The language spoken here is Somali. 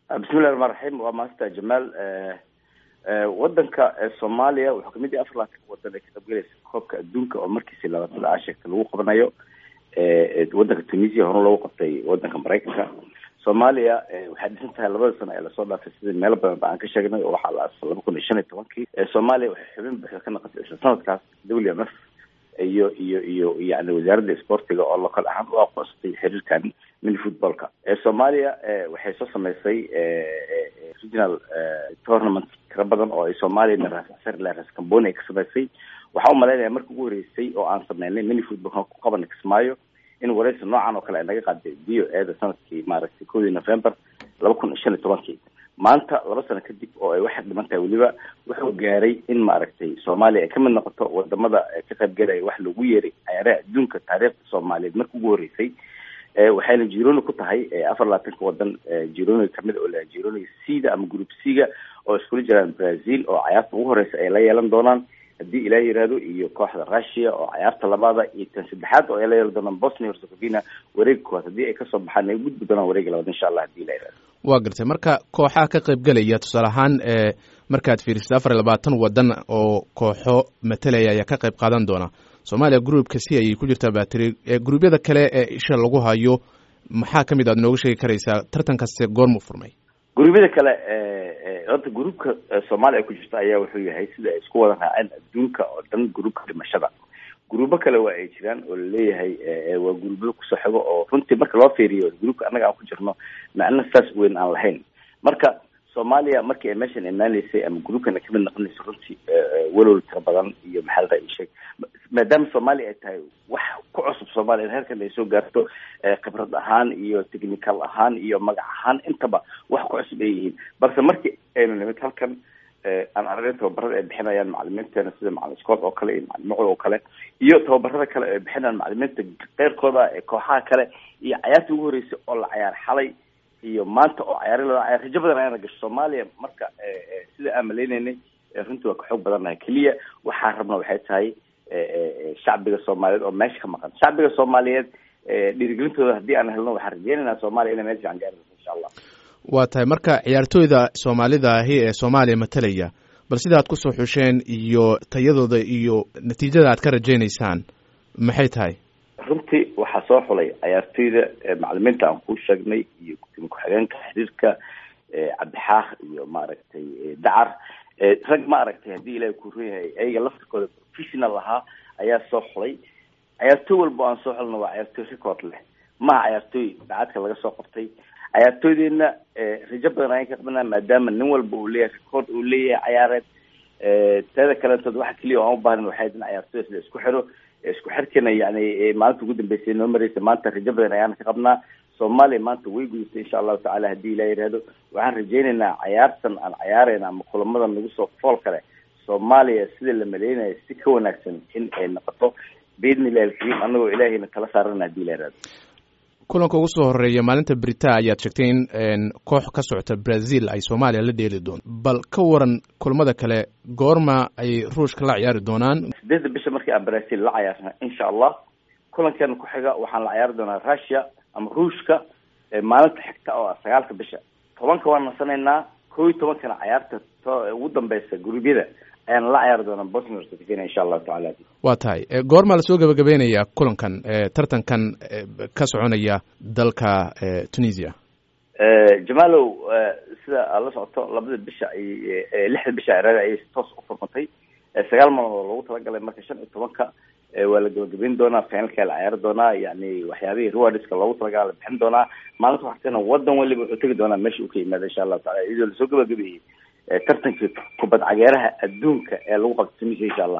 bismillahi raxmaan raxiim waa maasanta jamaal wadanka soomaaliya wuxuu kamid yahay afar laatan wadan ay ka qaybgalaysa koobka adduunka oo markiisi labaatan aa sheegtay lagu qabanayo wadanka tunisia hore loogu qabtay wadanka maraykanka soomaaliya waxay dhisan tahay labada sano ee lasoo dhaafay sidii meelo badan ba aan ka sheegnay oo waxaa la aasay laba kun iyo shan iyo tobankii soomaaliya waxay xubin buuxda ka naqatay isla sanadkaas w m f iyo iyo iyo yani wasaaradda sportiga oo local ahaan u aqoonsatay xiriirkan mini footballka soomaaliya waxay soo sameysay regional tournament tira badan oo ay soomaaliya ras camboni ay ka sameysay waxaa umalaynaya marka ugu horeysay oo aan sameynay mini footballka ku qabana kismaayo in wareysi noocan oo kale ay naga qaaday v o eeda sanadkii maaragtay kowdii november laba kun iyo shan iyo tobankii maanta laba sano kadib oo ay waxay dhiman tahay weliba wuxuu gaaray in maaragtay soomaaliya ay kamid noqoto wadamada ka qaybgalaya wax lagu yeeray cayaaraha adduunka taariikhda soomaaliyeed marka ugu horeysay waxayna jironi ku tahay afar labaatanka wadan jironi kamid oo la jironi cda ama group c-ga oo iskula jiraan brazil oo cayaarta ugu horeysa ay la yeelan doonaan haddii ilaah yiraahdo iyo kooxda russia oo cayaarta labaada iyo tan saddexaad oo ay la yeelan doonaan bosnia herzegovina wareega koowaad haddii ay kasoo baxaan ay gudbi doonaan wareega labaad insha allah hadii ilah yirahdo waa gartay marka kooxaha ka qaybgelaya tusaale ahaan markaad fiirisid afar iyo labaatan wadan oo kooxo matalaya ayaa ka qayb qaadan doona soomaaliya groupka si ayay ku jirtaa batri gruubyada kale ee isha lagu hayo maxaa kamid aad nooga sheegi karaysaa tartankaste goormu furmay gruubyada kale horta gruupka soomaaliya ay ku jirta ayaa wuxuu yahay sida ay isku wada raaceen adduunka oo dhan gruupka dhimashada gruubo kale waa ay jiraan oo laleeyahay waa gruubyada kusoo xigo oo runtii marka loo fiiriyo gruupka annaga aan ku jirno macno saas weyn aan lahayn marka soomaaliya markii ay meeshan imaanaysay ama gruupkana kamid noqonaysa runtii walowl tira badan iyo maxalada ay sheeg maadaama soomaaliya ay tahay wax ku cusub soomaaliya in heerkan ay soo gaarto khibrad ahaan iyo technical ahaan iyo magac ahaan intaba wax ku cusub ay yihiin balse markii aynu nimid halkan aan aragay tababarada ay bixinayaan macalimiinteena sida macalin scott oo kale iyo macalin mucud oo kale iyo tababarada kale ay bixinayaan macalimiinta keyrkooda ee kooxaha kale iyo cayaartii ugu horeysay oo la cayaar xalay iyo maanta oo cayaari loo cayaar rajo badan ayaana gasho soomaaliya marka sida aan maleyneynay runtii waa ka xoog badannahay keliya waxaan rabna waxay tahay shacbiga soomaaliyeed oo meesha ka maqan shacbiga soomaaliyeed dhiirigelintooda haddii aan helno waxaan rajeynaynaa soomaaliya inay meel fiican gaarayso insha allah waa tahay marka ciyaartooyda soomaalida ahi ee soomaaliya matalaya bal sida aad kusoo xusheen iyo tayadooda iyo natiijada aad ka rajeynaysaan maxay tahay runtii waxaa soo xulay cayaartooyda macalimiinta aan ku sheegnay iyo gudoomiye ku-xigeenka xiriirka cabdixaaq iyo maaragtay dacar rag ma aragtay haddii ilahi ku run yahay ayaga laftirkooda professional ahaa ayaa soo xulay cayaartooy walba aan soo xulna waa cayaartooy record leh maha cayaartooy dacadka laga soo qabtay cayaartooydeenna rajo badan ayaan ka qabnaa maadaama nin walba uu leeyahay record uu leeyahay cayaareed teeda kalentood waxa keliya aan u baahnan waxay in cayaartooyda sida isku xiro isku xirkana yani maalinta ugu dambeysay noo mareysa maanta rajo badan ayaan ka qabnaa soomaaliya maanta way gudubtay insha allahu tacala haddii ilah yihahdo waxaan rajeynaynaa cayaartan aan cayaareyna ama kulamada nagu soo fool kale soomaaliya sida la maleynayo si ka wanaagsan in ay noqoto biidni illahi alkariim anagoo ilaahayna kala saarana hadii ilah yihahdo kulanka ugu soo horeeya maalinta brita ayaad sheegtay in koox ka socota brazil ay soomaaliya la dheeli doonto bal ka waran kulamada kale goorma ay ruushka la ciyaari doonaan sideedda bisha markii aan brazil la cayaarna insha allah kulankeena ku xiga waxaan la ciyaari doonaa russia ama ruushka maalinta xigta oo ah sagaalka bisha tobanka waan nasanaynaa kow iyo tobankana cayaarta ugu dambeysa gurubyada ayaan la ciyaari doonaa bosnia herzegovina insha allahu tacala waa tahay goormaa lasoo gabagabeynaya kulankan tartankan ka soconaya dalka tunisia jamalow sida aad la socoto labada bisha ay lixda bisha ciraada ayay toos u furmatay sagaal maalmood loogu talagalay marka shan iyo tobanka waa la gabagabeyn doonaa finalka la ciyaari doonaa yani waxyaabihii rewardiska loogu talagala la bixin doonaa maalinta waxtana wadan waliba wuxuu tegi doonaa meesha uu ka yimaada insha allahu tacala iyadoo lasoo gabagabeeyey tartankii kubad cageeraha adduunka ee lagu qabto tunisia insha allah